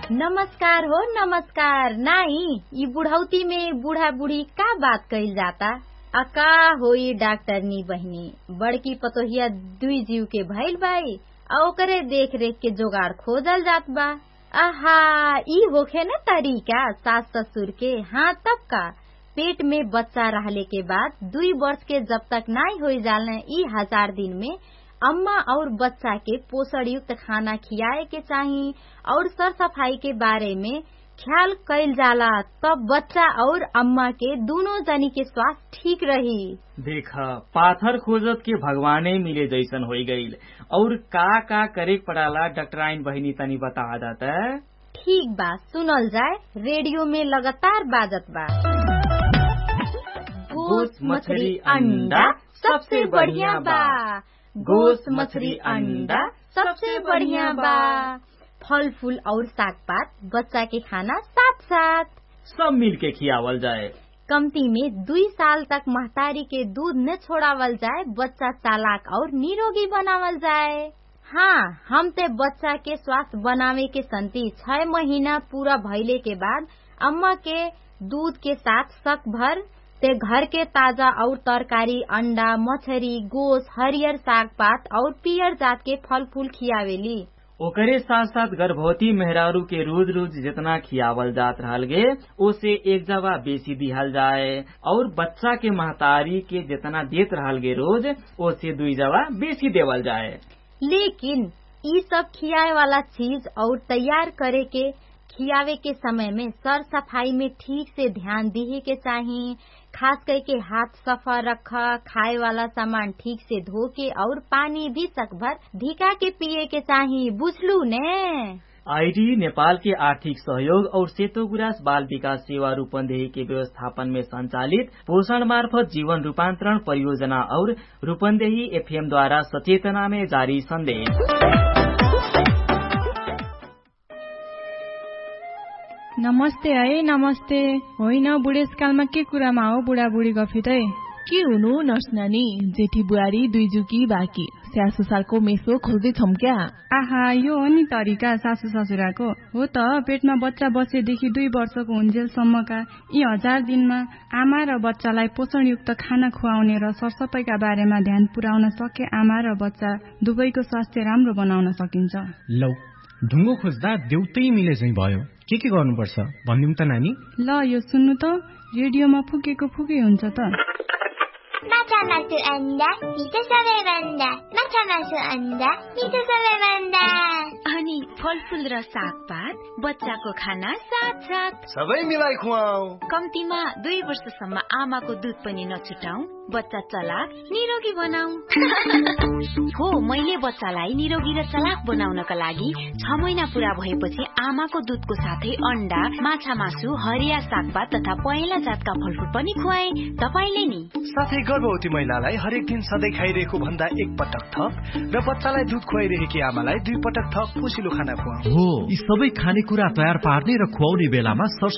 नमस्कार हो नमस्कार नाई ई बुढ़ौती में बूढ़ा बूढ़ी का बात कइल जाता अका होई डॉक्टरनी बहिनी बड़की पतोहिया दुई जीव के भइल बाई आ ओकरे देख रेख के जोगाड़ खोजल जात बा आहा ई होखे न तरीका सास ससुर के हाँ तब का पेट में बच्चा रहले के बाद दुई वर्ष के जब तक नाई हो जालने ई हजार दिन में अम्मा और बच्चा के पोषण युक्त खाना खियाए के चाही और सर सफाई के बारे में ख्याल कैल जाला तब बच्चा और अम्मा के दोनों जनी के स्वास्थ्य ठीक रही देख पाथर खोजत के भगवाने मिले जैसन हो गईल और का का करे पड़ाला डॉक्टराइन बहिनी तनी बता दाता ठीक बा सुनल जाए रेडियो में लगातार बाजत बा गोश्त मछली अंडा सबसे बढ़िया बा गोश्त मछली अंडा सबसे बढ़िया बा फल फूल और साग पात बच्चा के खाना साथ साथ सब मिल के खियावल जाए कमती में दुई साल तक महतारी के दूध न छोड़ावल जाए बच्चा चालाक और निरोगी बनावल जाए हाँ हम ते बच्चा के स्वास्थ्य बनावे के संति छह महीना पूरा भइले के बाद अम्मा के दूध के साथ शक भर ते घर के ताजा और तरकारी अंडा मछरी गोश हरियर साग पात और पियर जात के फल फूल खियावेली ओकरे साथ साथ गर्भवती मेहरारू के रोज रोज जितना खियावल जात रहल गे ओसे एक जवा बेसी दिहल जाए और बच्चा के महतारी के जितना देत रहल गे रोज ओसे दुई जवा बेसी देवल जाए लेकिन ई सब खियाए वाला चीज और तैयार करे के खियावे के समय में सर सफाई में ठीक से ध्यान दिहे के चाही खास करके हाथ सफा रखा खाए वाला सामान ठीक से धो के और पानी भी सकभर धिका के पिए के चाही बुझलू ने आईडी नेपाल के आर्थिक सहयोग और सेतो गुरास बाल विकास सेवा रूपन्देही के व्यवस्थापन में संचालित पोषण मार्फत जीवन रूपान्तरण परियोजना और रूपन्देही एफएम द्वारा सचेतना में जारी संदेश नमस्ते है नमस्ते होइन बुढेसकालमा के कुरामा हो बुढाबुढी गफी त के हुनु नर्स नानी जेठी बुहारी दुई जुकी बाँकी स्यासु सालको मेसो खोज्दै छौँ क्या आहा यो हो नि तरिका सासु ससुराको हो त पेटमा बच्चा बसेदेखि दुई वर्षको हुन्जेलसम्मका यी हजार दिनमा आमा र बच्चालाई पोषणयुक्त खाना खुवाउने र सरसफाइका बारेमा ध्यान पुर्याउन सके आमा र बच्चा दुवैको स्वास्थ्य राम्रो बनाउन सकिन्छ लौ ढुङ्गो खोज्दा देउतै मिले झै भयो के के गर्नुपर्छ भनिदिउँ त नानी ल यो सुन्नु त रेडियोमा फुकेको फुकै हुन्छ त माछा मासु अन्डा मिठो सबैभन्दा माछा मासु अन्डा मिठो सबैभन्दा अनि फलफुल र सागपात बच्चाको खाना साथ साथ सबै मिलाई खुवाऊ कम्तीमा दुई वर्षसम्म आमाको दुध पनि नछुटाउ बच्चा चलाक निरोगी बनाऊ हो मैले बच्चालाई निरोगी र चलाक बनाउनका लागि छ महिना पूरा भएपछि आमाको दुधको साथै अन्डा माछा मासु हरिया सागपात तथा पहेँला जातका फलफुल पनि खुवाए तपाईँले नि साथै गर्भवती महिलालाई हरेक दिन सधैँ खाइरहेको भन्दा एक पटक थप र बच्चालाई दुध खुवाइरहेकी आमालाई दुई पटक थप पोसिलो खाना खुवाऊ हो यी सबै खानेकुरा तयार पार्ने र खुवाउने बेलामा